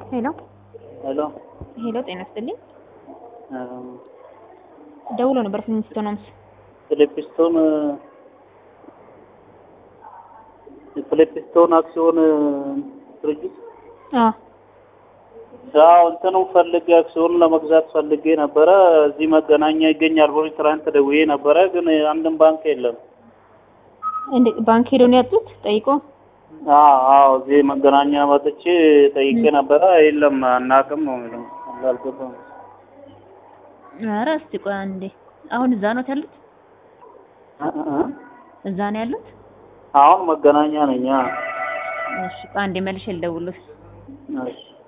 ሄሎ ሄሎ ሄሎ፣ ጤና ይስጥልኝ። ደውሎ ነበር ፍሊንስቶን ሆምስ። ፊሊፕስቶን የፊሊፕስቶን አክሲዮን ድርጅት አዎ ያው እንትኑ ፈልጌ አክሲዮን ለመግዛት ፈልጌ ነበረ። እዚህ መገናኛ ይገኛል ብሎ ትናንት ደውዬ ነበረ፣ ግን አንድም ባንክ የለም። እንዴ ባንክ ሄደው ነው ያጡት? ጠይቆ አዎ አዎ፣ እዚህ መገናኛ መጥቼ ጠይቄ ነበረ። የለም አናውቅም ነው የሚለው። አልገባም። ኧረ እስቲ ቆይ አንዴ። አሁን እዛ ነው ያሉት? እ እ እዛ ነው ያሉት? አሁን መገናኛ ነኝ። አዎ። እሺ ቆይ አንዴ መልሼ ልደውልልህ። እሺ